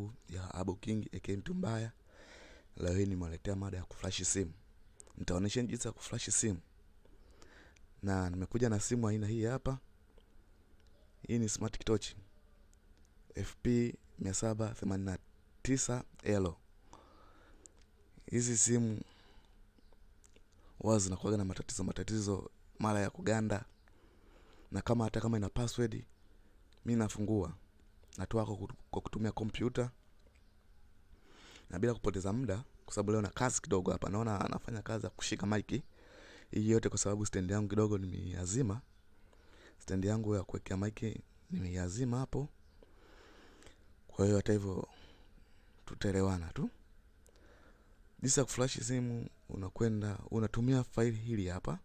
ya Abu King aka mtu mbaya. Leo hii nimewaletea mada ya kuflash simu. Nitaonyesha jinsi ya kuflash simu, na nimekuja na simu aina hii hapa. Hii ni Smart Torch FP 789L. Hizi simu huwa zinakuwa na matatizo matatizo, mara ya kuganda, na kama hata kama ina password, mi nafungua natoa kwa kutumia kompyuta na bila kupoteza muda, kwa sababu leo na kazi kidogo hapa. Naona anafanya kazi ya kushika maiki hii yote, kwa sababu stand yangu kidogo nimeiazima. Stand yangu ya kuwekea maiki nimeiazima hapo. Kwa hiyo hata hivyo tutaelewana tu. Jinsi ya kuflash simu, unakwenda unatumia faili hili hapa.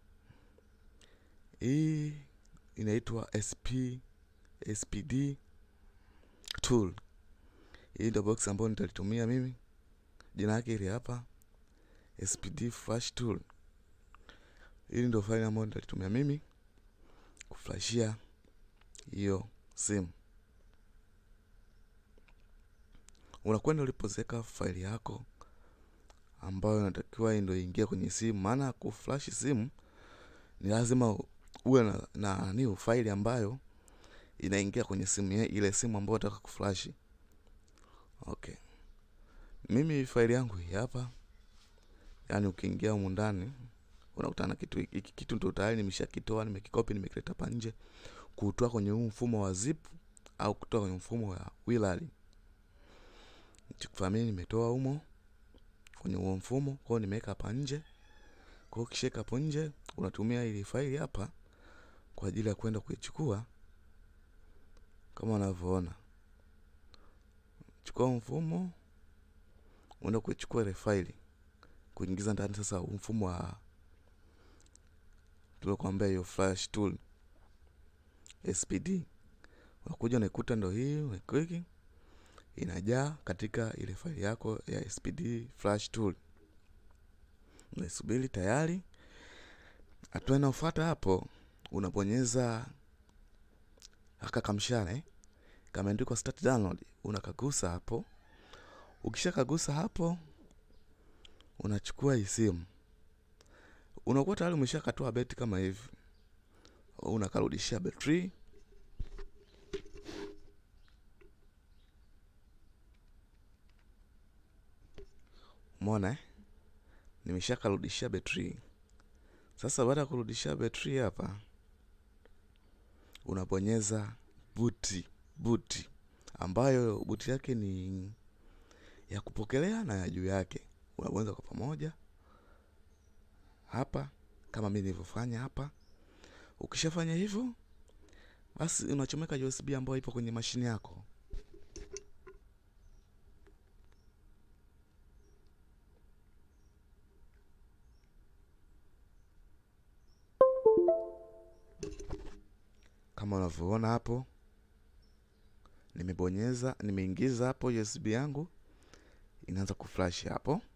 Hii inaitwa SP SPD tool. Hii ndio box ambayo nitalitumia mimi, jina yake hili hapa, SPD flash tool. Hili ndio faili ambayo nitalitumia mimi kuflashia hiyo simu. Unakwenda ulipozeka faili yako ambayo inatakiwa ndio ingia kwenye simu, maana kuflash simu ni lazima uwe na na ni faili ambayo inaingia kwenye simu ye, ile simu ambayo unataka kuflash. Okay, mimi faili yangu hii hapa, yaani ukiingia humu ndani unakutana kitu hiki kitu ndio tayari nimeshakitoa, nimekikopi, nimekileta hapa nje, kutoa kwenye huu mfumo wa zip au kutoa kwenye mfumo wa WLAN. Chukua mimi nimetoa humo kwenye huo mfumo, kwa hiyo nimeweka hapa nje. Kwa hiyo ukishika hapo nje, unatumia ile faili hapa kwa ajili ya kwenda kuichukua kama unavyoona. Chukua mfumo, unaenda kuichukua ile faili kuingiza ndani sasa mfumo wa tuliokuambia hiyo flash tool SPD. Unakuja unaikuta ndio hii, unakliki inajaa katika ile faili yako ya SPD flash tool. Unaisubiri tayari. Hatua inayofuata hapo, unabonyeza haka kamshale kameandikwa start download, unakagusa hapo. Ukishakagusa hapo, unachukua hii simu, unakuwa tayari umeshakatoa beti kama hivi, unakarudishia betri Umeona eh? Nimeshakarudishia betri. Sasa baada ya kurudishia betri hapa, unabonyeza buti buti, ambayo buti yake ni ya kupokelea na ya juu yake, unabonyeza kwa pamoja hapa, kama mimi nilivyofanya hapa. Ukishafanya hivyo, basi unachomeka USB ambayo ipo kwenye mashine yako. Kama unavyoona hapo, nimebonyeza nimeingiza hapo USB yangu, inaanza kuflash hapo.